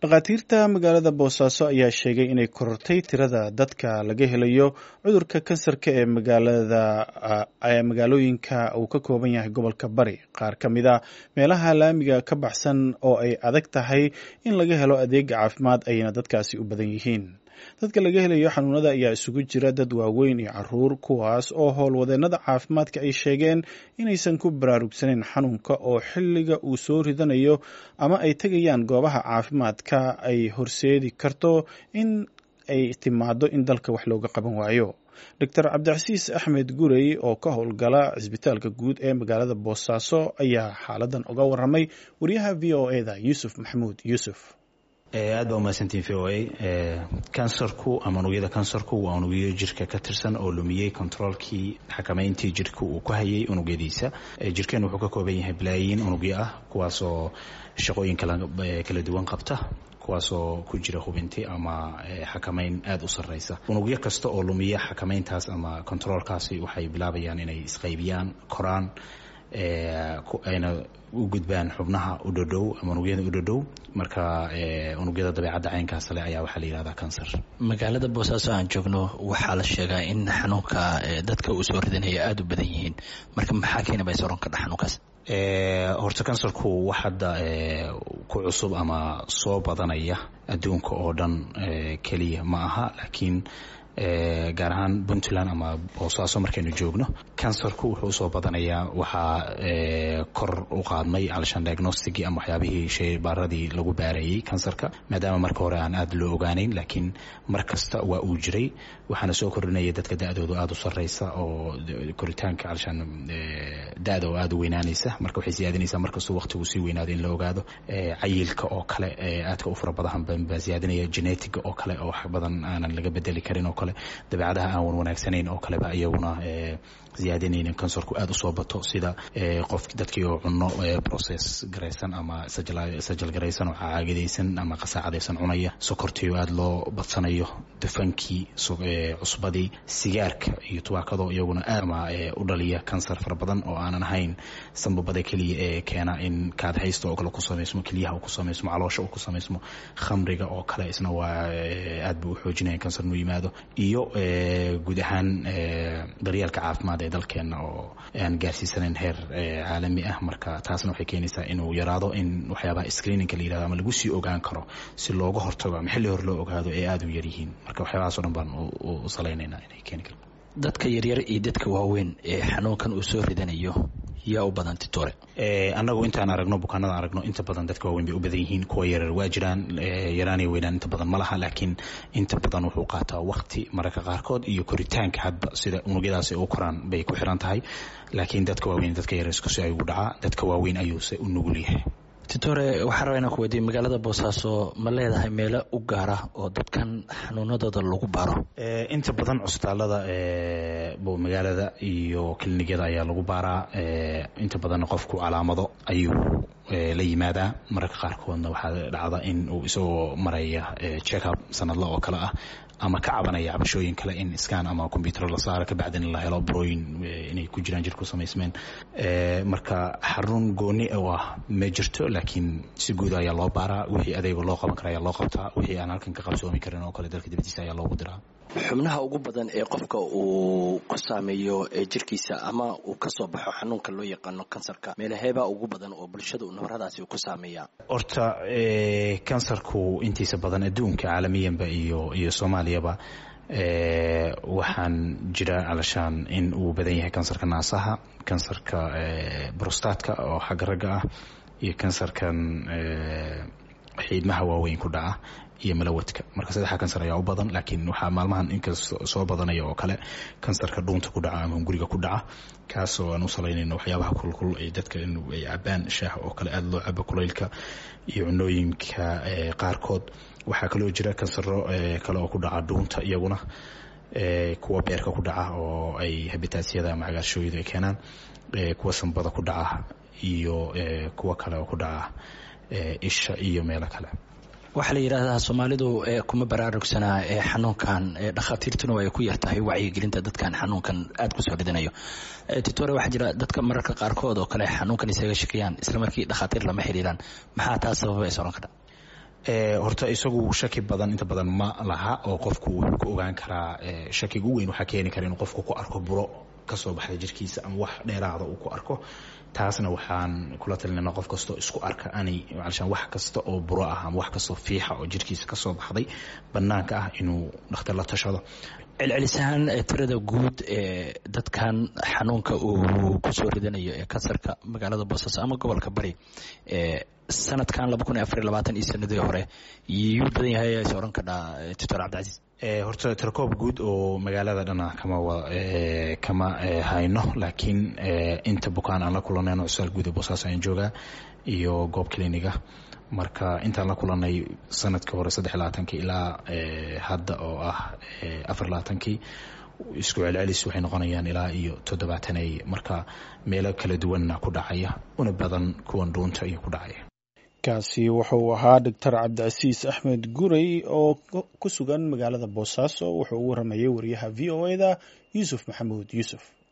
dhakhaatiirta magaalada boosaaso ayaa sheegay inay korortay tirada dadka laga helayo cudurka kansarka ee magaalooyinka uu ka kooban yahay gobolka bari qaar ka mid a meelaha laamiga ka baxsan oo ay adag tahay in laga helo adeega caafimaad ayna dadkaasi u badan yihiin dadka laga helayo xanuunada ayaa isugu jira dad waaweyn iyo caruur kuwaas oo howlwadeenada caafimaadka ay sheegeen inaysan ku baraarugsanayn xanuunka oo xilliga uu soo ridanayo ama ay tegayaan goobaha caafimaadka ay horseedi karto in ay timaado in dalka wax looga qaban waayo doctor cabdicasiis axmed gurey oo ka howlgala cisbitaalka guud ee magaalada boosaaso ayaa xaaladan uga waramay wariyaha v o eda yuusuf maxamuud yuusuf aad baa umahadsantiin v o a kansarku ama unugyada kansarku waa unugyo jirka ka tirsan oo lumiyey controolkii xakamayntii jirka uu ku hayay unugyadiisa jirkeen wuxuu ka kooban yahay balaayiin unugyo ah kuwaasoo shaqooyin kala duwan qabta kuwaasoo ku jira hubinti ama xakamayn aada u sarreysa unugyo kasta oo lumiya xakamayntaas ama controolkaasi waxay bilaabayaan inay isqaybiyaan koraan ayna u gudbaan xubnaha u dhodhow ama unugyada u dhodhow marka unugyada dabeecadda caynkaas le ayaa waxaa la yihahdaa kansar magaalada boosaaso aan joogno waxaa la sheegaa in xanuunka dadka uu soo ridanaya aada u badan yihiin marka maxaa keenaba soron ka dha xanuunkaas horta kansarku wax hadda ku cusub ama soo badanaya adduunka oo dhan keliya ma aha laakiin gaar ahaan puntland ama boosaaso markaynu joogno kansarku wuxuu usoo badanayaa waxaa kor u qaadmay alshan diagnosticii ama waxyaabihii sheybaaradii lagu baarayey kansarka maadaama marka hore aan aada loo ogaaneyn laakiin mar kasta waa uu jiray waxaana soo kordhinaya dadka da-doodu aada u sarreysa oo koritaanka alshan da-da oo aada u weynaanaysa marka waxay siyaadinaysaa markastuu waqtigu sii weynaado in la ogaado cayilka oo kale aadka u fara badan baa siyaadinaya genetiga oo kale oo wax badan aanan laga bedeli karin oo kale dabeecadaha aan wan wanaagsanayn oo kaleba iyaguna ziyaadinayna kansarku aada usoo bato sida qof dadkii oo cuno process garaysan ama sajal garaysan oo caagadaysan ama qasaacadaysan cunaya sokortii oo aada loo badsanayo dufankii cusbadii sigaarka iyo tubaakado iyaguna aad ama u dhaliya kansar fara badan oo aanan ahayn sambabada keliya ee keena in kaad haysta oo kale ku samaysmo keliyaha uu ku samaysmo caloosha uu ku samaysmo khamriga oo kale isna waa aad buu u xoojinaya kansar inuu yimaado iyo guud ahaan daryeelka caafimaad ee dalkeena oo aan gaarsiisanayn heer caalami ah marka taasna waxay keenaysaa inuu yaraado in waxyaabaha screeningka la yirahdo ama lagu sii ogaan karo si looga hortago ama xilli hore loo ogaado ee aada u yaryihiin marka waxyaabahaas o dhan baan u salaynaynaa inay keeni karo dadka yaryar iyo dadka waaweyn ee xanuunkan uu soo ridanayo yaa u badan titore annagu intaan aragno bukaanada aragno inta badan dadka waaweyn bay u badan yihiin kuwa yarar waa jiraan yaraaniyo weynaan inta badan ma laha laakiin inta badan wuxuu qaataa waqti mararka qaarkood iyo koritaanka hadba sida unugyadaasi u koraan bay ku xiran tahay laakiin dadka waaweyn dadka yarar iskusi ayuu dhacaa dadka waaweyn ayuuse u nugul yahay titore waxaan rabaa inaan ku weydiye magaalada boosaaso ma leedahay meelo u gaara oo dadkan xanuunadooda lagu baaro inta badan cusbitaalada magaalada iyo kilinikada ayaa lagu baaraa inta badan qofku calaamado ayuu la yimaadaa mararka qaarkoodna waxaa dhacda in uu isagoo maraya checkup sanadla oo kale ah ama ka cabanaya cabashooyin kale in scan ama combyuter la saaro kabacdina la helo brooyin inay ku jiraan jirku samaysmeen marka xarun gooni oo ah ma jirto laakiin si guud ayaa loo baaraa wixii adeega loo qaban kara ayaa loo qabtaa wixii aan halkan ka qabsoomi karin oo kale dalka dibadiisa ayaa loogu diraa xubnaha ugu badan ee qofka uu ku saameeyo jirkiisa ama uu ka soo baxo xanuunka loo yaqaano kansarka meelaheebaa ugu badan oo bulshada nabaradaasi uu ku saameeya horta kansarku intiisa badan adduunka caalamiyanba iyo iyo soomaaliyaba waxaan jira alashaan in uu badan yahay kansarka naasaha kansarka brostatka oo xagga ragga ah iyo kansarkan xiidmaha waaweyn ku dhaca iyo malawadka marka saddexa kansar ayaa u badan laakiin waxaa maalmahan inkasta soo badanaya oo kale kansarka dhuunta ku dhaca ama guriga ku dhaca kaasoo aan u salaynayno waxyaabaha kulkul ay dadka in ay cabaan shaah oo kale aada loo cabo kulaylka iyo cunooyinka qaarkood waxaa kaloo jira kansaro kale oo ku dhaca dhuunta iyaguna kuwa beerka ku dhaca oo ay habitaasyada ama cagaarshooyada ay keenaan kuwa sambada ku dhaca iyo kuwa kale oo ku dhaca isha iyo meelo kale waxaa la yidhaahdaa soomaalidu kuma baraarugsanaa xanuunkan dhakhaatiirtuna ay ku yartahay wacyigelinta dadkan xanuunkan aada kusoo ridanayo titore waxaa jira dadka mararka qaarkood oo kale xanuunkan isaga shakiyaan islamarkii dhakhaatiir lama xiriiraan maxaa taa sababa is oran kara horta isagu shaki badan inta badan ma laha oo qofku wuxuu ku ogaan karaa shakiga u weyn waxaa keeni kara inuu qofku ku arko buro kasoo baxda jirkiisa ama wax dheeraada uu ku arko taasna waxaan kula talinana qof kastoo isku arka anay alshaan wax kasta oo buro ah ama wax kastoo fiixa oo jirkiisa kasoo baxday banaanka ah inuu dhakhtar la tashado celcelisahaan tirada guud ee dadkan xanuunka uu kusoo ridanayo ee kansarka magaalada boosaaso ama gobolka bari sanadkan laba kun iyo afar iyo labaatan iyo sanadii hore yuu badan yahay is odhan kadhaa doctor cabdicasiis horta tirakoob guud oo magaalada dhana kama kama hayno laakiin inta bukaan aan la kulanayno cusaal guud ee boosaaso ayaan joogaa iyo goob cliniga marka intaan la kulanay sanadkii hore saddex labaatankii ilaa hadda oo ah afar labaatankii isku celcelis waxay noqonayaan ilaa iyo toddobaatanay marka meelo kala duwanna ku dhacaya una badan kuwan dhuunta iyo ku dhacaya kaasi wuxuu ahaa doctor cabdicasiis axmed gurey oo ku sugan magaalada boosaaso wuxuu u waramayay wariyaha v o e da yuusuf maxamuud yuusuf